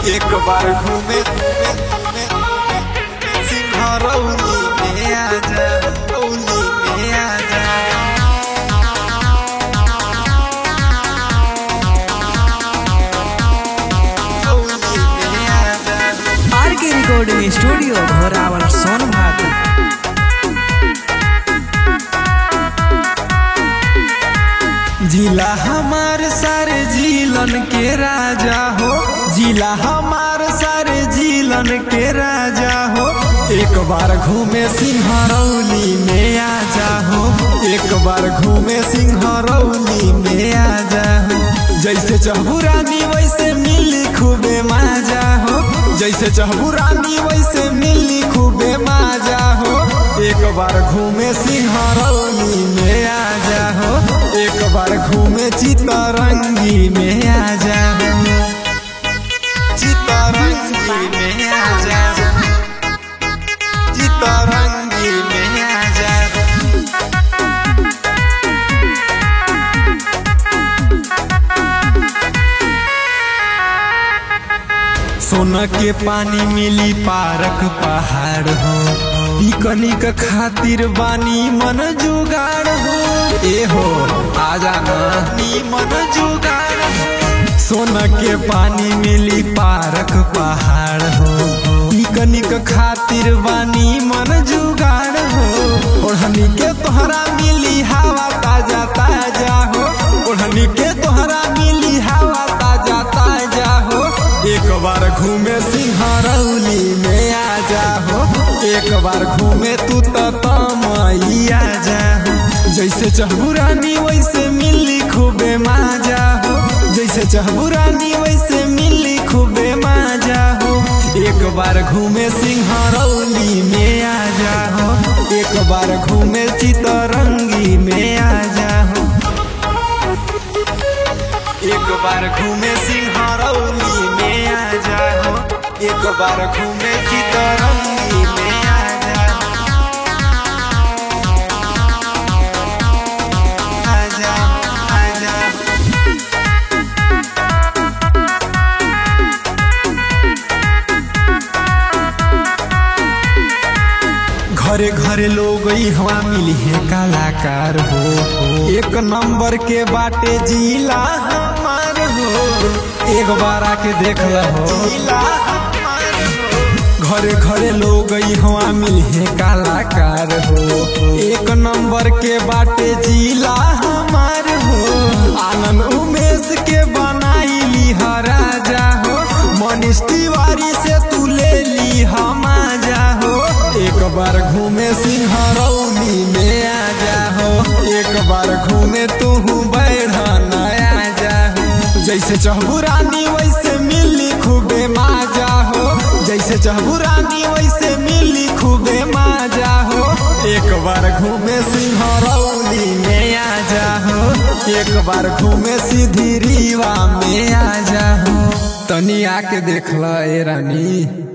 एक बार घूमे सिंहरौली में आजा रौली में आजा रौली में आजा आर के रिकॉर्डिंग स्टूडियो घोरावल सोनभद्र जिला हमार सारे जिलन के राजा हो जिला हमार सारे जिलन के राजा हो एक बार घूमे सिंहरौली में आजा हो एक बार घूमे सिंहरौली में आजा हो जैसे चहुरानी वैसे मिली खूबे माजा हो जैसे चहुरानी वैसे मिली खूबे माजा हो एक बार घूमे सिंहरौली में आजा हो एक बार घूमे चितरंगी में आजा हो चितरंगी में आजा चितरंगी में आजा सोना के पानी मिली पारक पहाड़ हो पिकनिक खातिर बानी मन जुगाड़ हो ए हो आजा ना नी मन जुगाड़ हो। सोना के पानी मिली पारक पहाड़ हो पिकनिक खातिर बानी मन जुगाड़ हो ओढ़नी के तोहरा मिली हवा ताजा ताजा हो ओढ़नी के तोहरा मिली हवा ताजा ताजा हो एक बार घूमे सिंहरौली में आजा हो एक बार घूमे तू तो तमई आजा हो जैसे चहुरानी वैसे मिली खूबे माजा हो जैसे चहुरानी वैसे मिली खूबे माजा हो एक बार घूमे सिंहरौली में आजा हो एक बार घूमे चितरंगी में आजा हो एक बार घूमे सिंहरौली में आजा हो एक बार घूमे चितरंगी में आजा आजा आजा घरे घरे लोग हवा मिली है कलाकार हो एक नंबर के बाटे जिला हमार हो एक बार आके देख हो जिला हमार हो। घरे घरे लोग हवा मिली है कलाकार हो एक नंबर के बाटे जिला हमार हो आनंद उमेश के बनाई ली राजा हो मनीष तिवारी से तू ले ली हम आजा हो एक बार घूमे सिंहरौली में आजा हो एक बार घूमे तू बैठा नया जा हो जैसे चहुरानी वैसे मिली खूबे माजा हो जैसे चहुरानी वैसे मिली खूबे माजा हो एक बार घूमे सिंहरौली में आजा हो एक बार घूमे सीधी रीवा में आजा हो तनी आके देख ल ए रानी